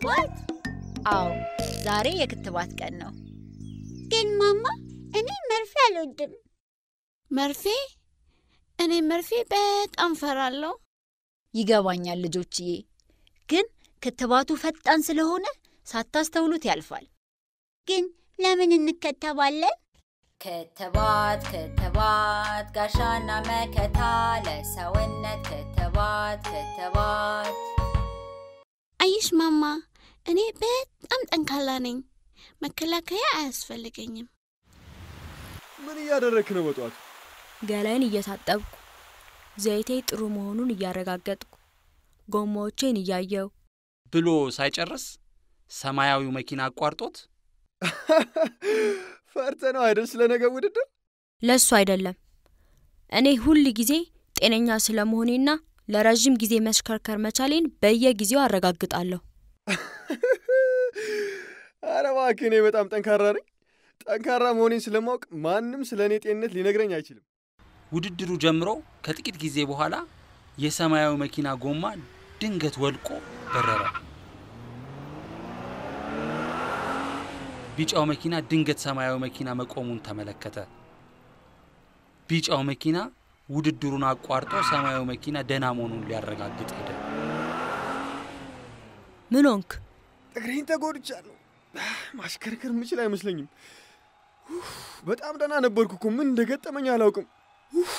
ክትባት? አዎ ዛሬ የክትባት ቀን ነው። ግን ማማ እኔ መርፌ አልወድም። መርፌ? እኔ መርፌ በጣም ፈራለሁ። ይገባኛል ልጆችዬ፣ ግን ክትባቱ ፈጣን ስለሆነ ሳታስተውሉት ያልፋል። ግን ለምን እንከተባለን? ክትባት ክትባት ጋሻና መከታ ለሰውነት ክትባት ክትባት አየሽ ማማ፣ እኔ በጣም ጠንካራ ነኝ። መከላከያ አያስፈልገኝም። ምን እያደረክ ነው በጠዋቱ? ገላይን እየታጠብኩ ዘይቴ ጥሩ መሆኑን እያረጋገጥኩ ጎማዎቼን እያየው ብሎ ሳይጨርስ ሰማያዊው መኪና አቋርጦት ፈርተ ነው አይደል? ስለ ነገ ውድድር ለሱ አይደለም። እኔ ሁል ጊዜ ጤነኛ ስለመሆኔና ለረዥም ጊዜ መሽከርከር መቻሌን በየጊዜው አረጋግጣለሁ። ኧረ እባክህ እኔ በጣም ጠንካራ ነኝ። ጠንካራ መሆኔን ስለማወቅ ማንም ስለ እኔ ጤንነት ሊነግረኝ አይችልም። ውድድሩ ጀምሮ ከጥቂት ጊዜ በኋላ የሰማያዊ መኪና ጎማ ድንገት ወልቆ በረረ። ቢጫው መኪና ድንገት ሰማያዊ መኪና መቆሙን ተመለከተ። ቢጫው መኪና ውድድሩን አቋርጦ ሰማያዊ መኪና ደህና መሆኑን ሊያረጋግጥ ሄደ። ምን ሆንክ? እግሬን ተጎድቻለሁ። ማሽከርከር የምችል አይመስለኝም። ኡፍ፣ በጣም ደህና ነበርኩ እኮ ምን እንደገጠመኝ አላውቅም። ኡፍ፣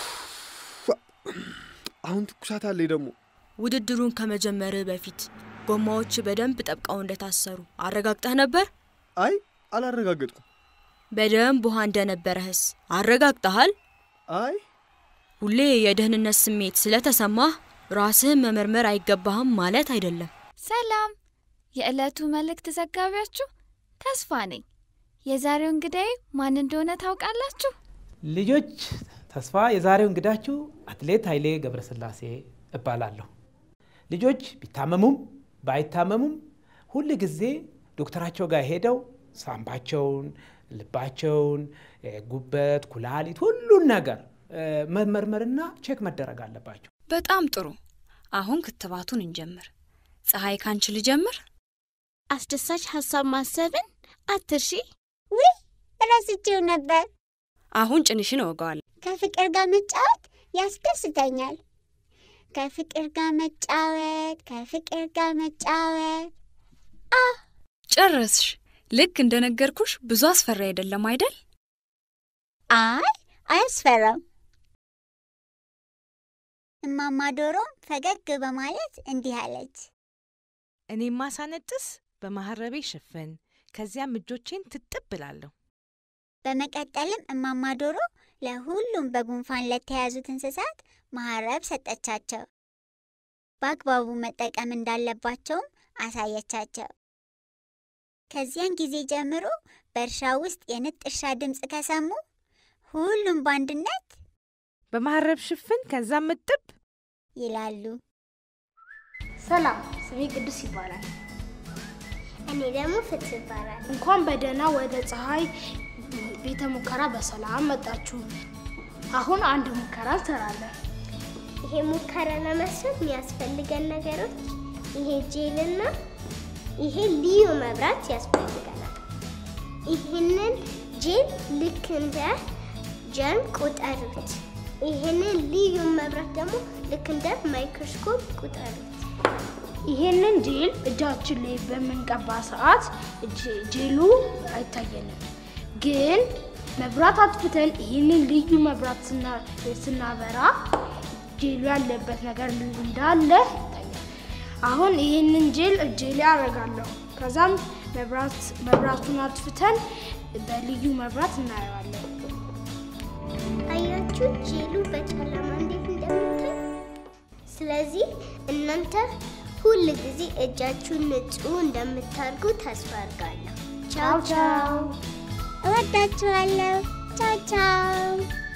አሁን ትኩሳት አለኝ ደግሞ። ውድድሩን ከመጀመርህ በፊት ጎማዎች በደንብ ጠብቀው እንደታሰሩ አረጋግጠህ ነበር? አይ አላረጋገጥኩም። በደንብ ውሃ እንደነበረህስ አረጋግጠሃል? አይ ሁሌ የደህንነት ስሜት ስለተሰማህ ራስህን መመርመር አይገባህም ማለት አይደለም። ሰላም፣ የዕለቱ መልእክት ዘጋቢያችሁ ተስፋ ነኝ። የዛሬው እንግዳዬ ማን እንደሆነ ታውቃላችሁ? ልጆች ተስፋ የዛሬው እንግዳችሁ አትሌት ኃይሌ ገብረስላሴ እባላለሁ። ልጆች ቢታመሙም ባይታመሙም ሁል ጊዜ ዶክተራቸው ጋር ሄደው ሳምባቸውን፣ ልባቸውን፣ ጉበት፣ ኩላሊት ሁሉን ነገር መመርመርና ቼክ መደረግ አለባቸው። በጣም ጥሩ። አሁን ክትባቱን እንጀምር። ፀሐይ ካንቺ ልጀምር። አስደሳች ሀሳብ ማሰብን አትርሺ። ውይ ረስቼው ነበር። አሁን ጭንሽን እወገዋለሁ። ከፍቅር ጋር መጫወት ያስደስተኛል። ከፍቅር ጋር መጫወት፣ ከፍቅር ጋር መጫወት። አ ጨረስሽ። ልክ እንደነገርኩሽ ብዙ አስፈሪ አይደለም አይደል? አይ አያስፈራም። እማማ ዶሮም ፈገግ በማለት እንዲህ አለች። እኔማ ሳነጥስ በማህረቤ ሽፍን፣ ከዚያም እጆቼን ትጥብ እላለሁ። በመቀጠልም እማማ ዶሮ ለሁሉም በጉንፋን ለተያዙት እንስሳት መሀረብ ሰጠቻቸው። በአግባቡ መጠቀም እንዳለባቸውም አሳየቻቸው። ከዚያን ጊዜ ጀምሮ በእርሻ ውስጥ የንጥሻ ድምፅ ከሰሙ ሁሉም በአንድነት በማህረብ ሽፍን፣ ከዛም እጥብ ይላሉ። ሰላም፣ ስሜ ቅዱስ ይባላል። እኔ ደግሞ ፍትህ ይባላል። እንኳን በደህና ወደ ፀሐይ ቤተ ሙከራ በሰላም መጣችሁ። አሁን አንድ ሙከራ እንሰራለን። ይሄ ሙከራ ለመስራት የሚያስፈልገን ነገሮች ይሄ ጄልና ይሄ ልዩ መብራት ያስፈልገናል። ይህንን ጄል ልክ እንደ ጀርም ቁጠሩት። ይህንን ልዩ መብራት ደግሞ ልክ እንደ ማይክሮስኮፕ ቁጠሩት። ይሄንን ጄል እጃችን ላይ በምንቀባ ሰዓት ጄሉ አይታየንም። ግን መብራት አጥፍተን ይህንን ልዩ መብራት ስናበራ ጄሉ ያለበት ነገር እንዳለ ይታያል። አሁን ይህንን ጄል እጄ ላይ አደርጋለሁ። ከዛም መብራቱን አጥፍተን በልዩ መብራት እናየዋለን። አያችሁ ጄሉ በጨለማ እንዴት እንደሚታይ። ስለዚህ እናንተ ሁል ጊዜ እጃችሁን ንጹህ እንደምታርጉ ተስፋ አድርጋለሁ። ቻው ቻው። እወዳችኋለሁ። ቻው ቻው።